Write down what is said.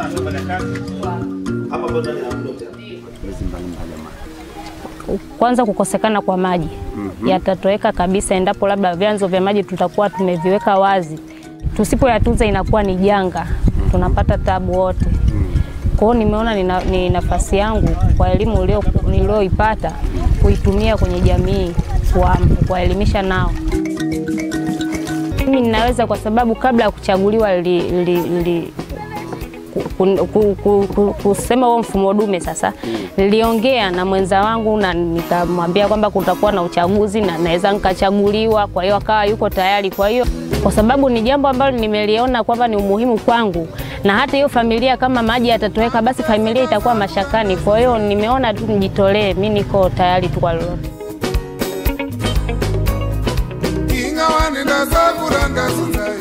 Kwanza kukosekana kwa maji yatatoweka kabisa endapo labda vyanzo vya maji tutakuwa tumeviweka wazi. Tusipoyatunza inakuwa ni janga, tunapata tabu wote. Kwa hiyo nimeona ni, na, ni nafasi yangu kwa elimu ulio- niliyoipata kuitumia kwenye jamii, kuwa- kuwaelimisha nao. Mimi ninaweza kwa sababu kabla ya kuchaguliwa li, li, li, ku- ku- ku- ku- kusema huo mfumo dume sasa, niliongea na mwenza wangu na nikamwambia kwamba kutakuwa na uchaguzi na naweza nikachaguliwa. Kwa hiyo akawa yuko tayari. Kwa hiyo kwa sababu ni jambo ambalo nimeliona kwamba ni umuhimu kwangu, na hata hiyo familia kama maji yatatoweka, basi familia itakuwa mashakani. Kwa hiyo nimeona tu nijitolee, mi niko tayari tu kwa lolote. ingawa nindasakuranga sunzai